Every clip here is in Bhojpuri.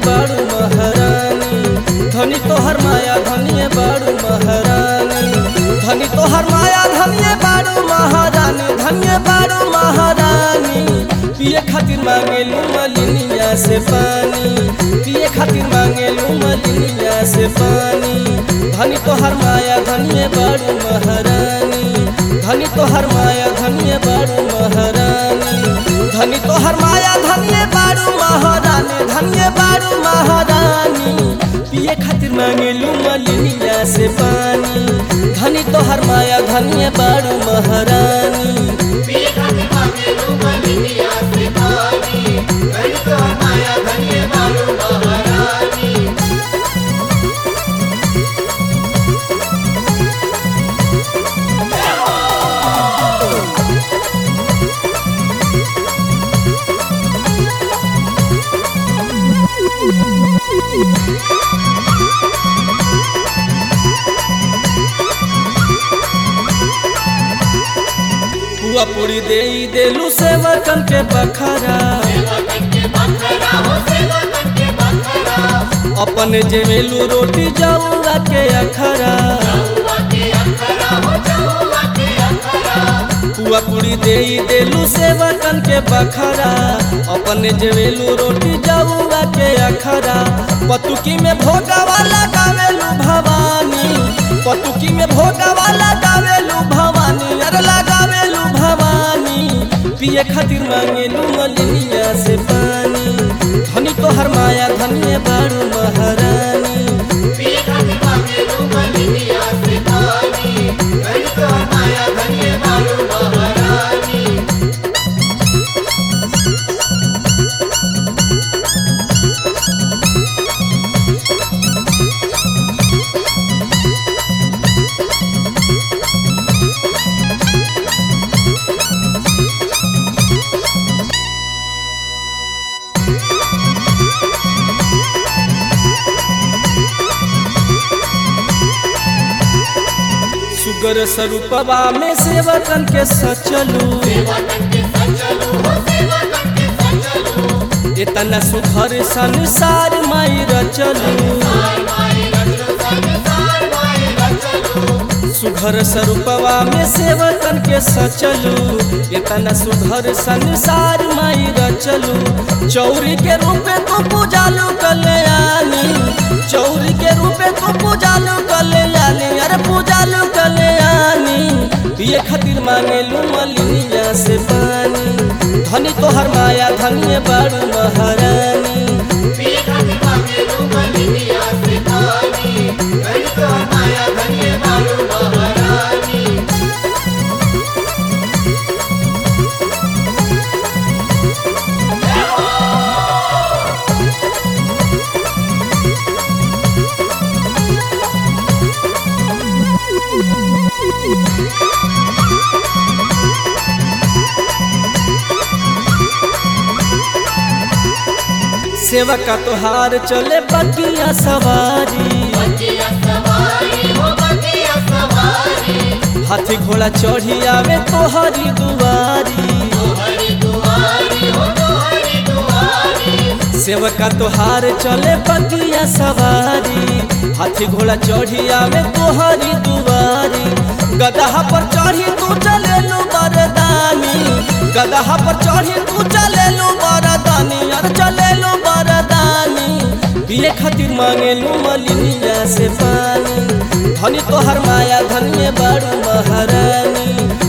बाड़ू महारानी धनी तोहर माया धनिए बाड़ू महारानी धनी तोहर माया धनिए बाड़ू महारानी धनिए बाड़ू महारानी पिए खातिर मांगेलू मलिनिया से पानी पिए खातिर मांगेलू मलिनिया से पानी धनी तोहर माया धनिए बाड़ू महारानी धनी तोहर माया धनिए बाड़ू महारानी धनी तोहर माया धनिए बाड़ू महारानी धनिए बाड़ू महारानी पिए खातिर मांगेलू मलिनिया से पानी धनी तोहर माया धनिए बाड़ू महारानी पुआ पूरी दे देलू सेवकन के बखरा अपन जेमेलू रोटी जाऊगा के अखरा पुआ पूरी दे देलू सेवकन के बखरा अपन जेवेलू रोटी जाऊगा के अखरा पतुकी में भोगावा लगावेलू भवानी पतुकी में भोगावा लगावेलू भवानी अरे लगावेलू भवानी पिए खातिर मांगेलू मलिनिया से पानी धनी तोहर माया धनिए बारू महारानी सुगर स्वरूपवा में सेवकन के सचलू इतना सुखर संसार माई रचलू सुघर स्वरूपवा में सेवकन के सचलू इतना सुघर संसार माई रचलू चौरी के रूपे तू पूजालू कल्याणी चौरी के रूपे तू पूजालू कल्याणी अरे पूजालू कल्याणी पिए खातिर मांगेलू मलिनिया से पानी धनी तोहर माया धनिए बाड़ू महारानी सेवका तोहार चले बगिया सवारी हाथी घोड़ा चढ़ी आवे तोहरी दुआरी सेवका तोहार चले बगिया सवारी हाथी घोड़ा चढ़ी आवे तोहरी दुआरी गदहा पर चढ़ी तू चले लो बरदानी गदहा पर चढ़ी तू चले लो बरदानी अरे चले लो बरदानी पिए खातिर मांगे लो मलिनिया से पानी धनी तोहर माया धनिए बारू महारानी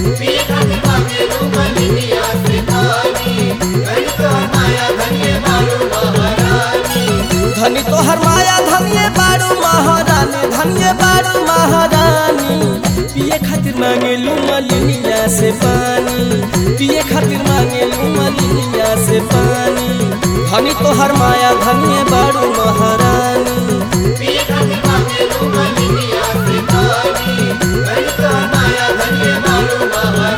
धनी तोहर माया धनिए बारू महारानी धनिए बारू महारानी पिए खातिर मांगेलू मलिनिया से पानी पिए खातिर मांगेलू मलिनिया से पानी धनी तोहर माया धनिए बारू महारानी माया धन्य बालू महारानी